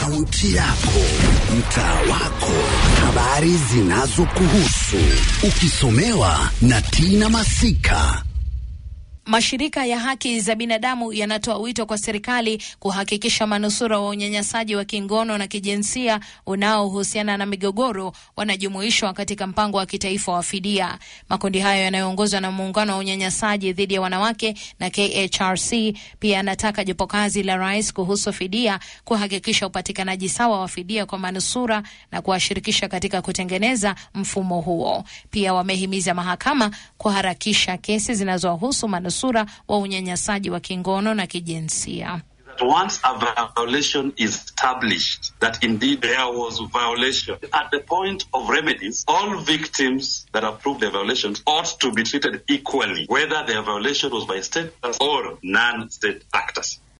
kaunti yako, mtaa wako, habari zinazokuhusu, ukisomewa na Tina Masika. Mashirika ya haki za binadamu yanatoa wito kwa serikali kuhakikisha manusura wa unyanyasaji wa kingono na kijinsia unaohusiana na migogoro wanajumuishwa katika mpango wa kitaifa wa fidia. Makundi hayo yanayoongozwa na muungano wa unyanyasaji dhidi ya wanawake na KHRC pia yanataka jopo kazi la rais kuhusu fidia kuhakikisha upatikanaji sawa wa fidia kwa manusura na kuwashirikisha katika kutengeneza mfumo huo. Pia wamehimiza mahakama kuharakisha kesi zinazowahusu manusura wa unyanyasaji wa kingono na kijinsia. Once a violation is established that indeed there was violation, at the point of remedies, all victims that have proved their violations ought to be treated equally, whether their violation was by state or non-state actors.